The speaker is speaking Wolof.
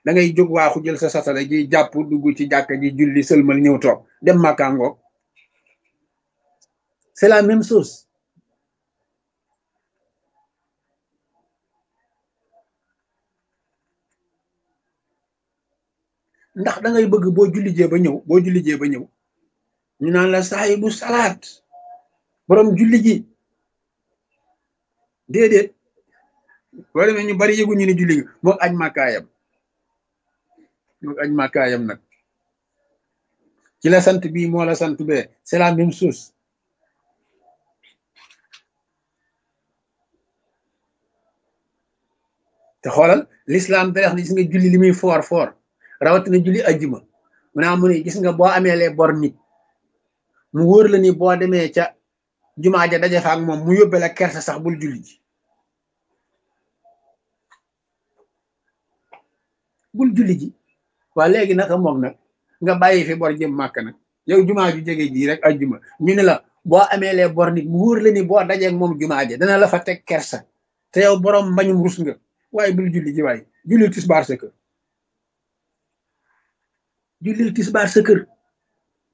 da ngay jóg waaxu jël sa satala ji jàpp dugg ci jàkka ji julli sëlmal ñëw toog dem màkkaangoog c'est la même chose ndax da ngay bëgg boo jullijee ba ñëw boo jullijee ba ñëw ñu naan la saahibu salaat borom julli ji déedéet boo demee ñu bari yëguñu ne julli nga moog aj màkkaayam moog aj màkkaayam nag ci la sant bii moo la sant bee c'est la même chose te xoolal l'islam da wax ne gis nga julli li muy foor foor rawatina julli ajjuma mu naa mu ne gis nga boo amee les bor nit mu wóor la ni boo demee ca jumaa ja daje fa ak moom mu yóbbe la kersa sax bul julli ji bul julli ji waa léegi naka moom nag nga bàyyi fi bor jëm màkk nag yow jumaa ju jege ji rek ajjuma ñu ne la boo amee les bor nit mu wóor la ni boo dajee ak moom jumaa ja dana la fa teg kersa te yow borom mbañum rus nga waaye bul julli ji waaye jullil tisbaar sa kër jullil tisbaar sa kër